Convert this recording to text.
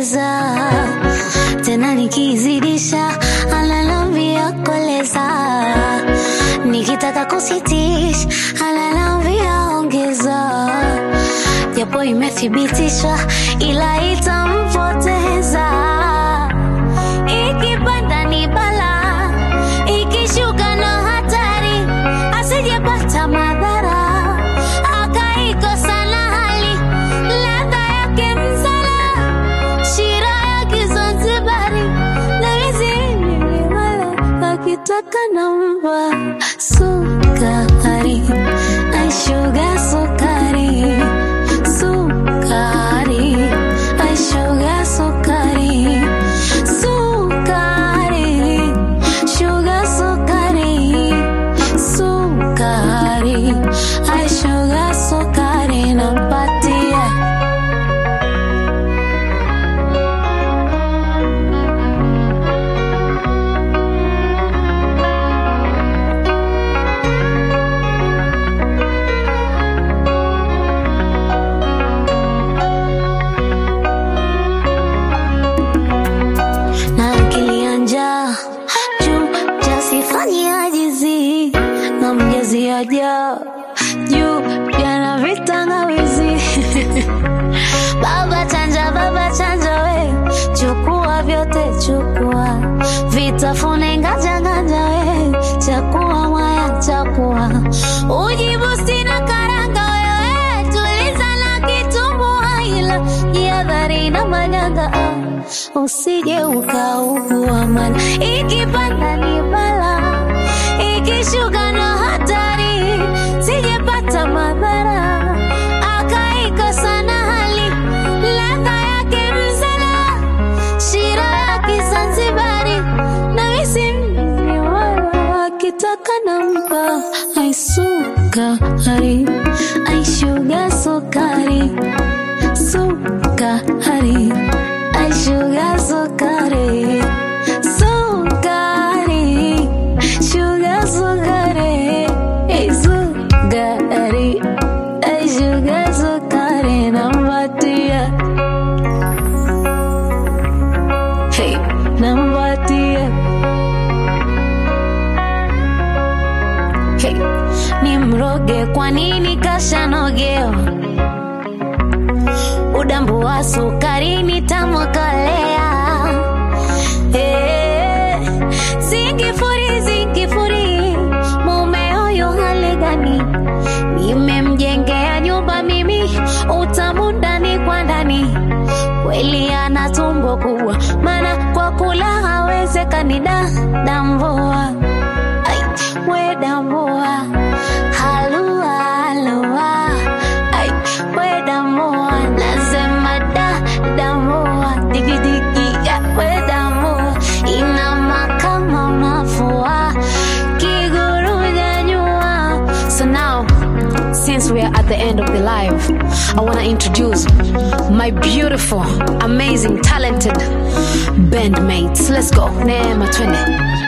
ongeza tena nikizidisha analambia koleza nikitaka kusitisha analambia ongeza japo imethibitishwa ila itampoteza ikipanda ni bala ikishuka na hatari asijepata madhara akaikosa na hali ladha yake msala shira ya kizanzibari na mizini wala akitaka namba sukari aishuga sukari sukari aishuga sukari sukari sugar sukari sukari aishuga sukari nampatia na akili ya njaa juu jasifanye ajizi na mjazi aja juu jana vitangawizi baba chanja baba chanja we chukua vyote chukua vitafune nganja nganja we chakua mwaya chakua ujibu sina karanga wewe tuliza na kitumbua ila jihadhari na manyanga ah usije ukaugua mana ikipanda ni bala ikishuka na hatari sijepata madhara akaikosa na hali ladha yake msala shira ya kizanzibari na misimni wala akitaka nampa aisukari aishuga sukari sukari aishuga sukari sukari shuga sukari Ei, sukari aishuga sukari nampatia hey, nampatia hey, ni mroge kwa nini kashanogewa udambu wa sukari nitamwakalea Eh, zingifuri zingifuri mume huyo hali gani nimemjengea nyumba mimi utamu ndani kwa ndani kweli ana tumbo kubwa maana kwa kula hawezekani da damvua Ai, we damvua halua halua Ai, we damvua nasema da damvua digidigi ya we damvua inama kama unafua kiguruja nyua so now since we are at the end of the live, I want to introduce my beautiful, amazing, talented bandmates. Let's go. Neema twende.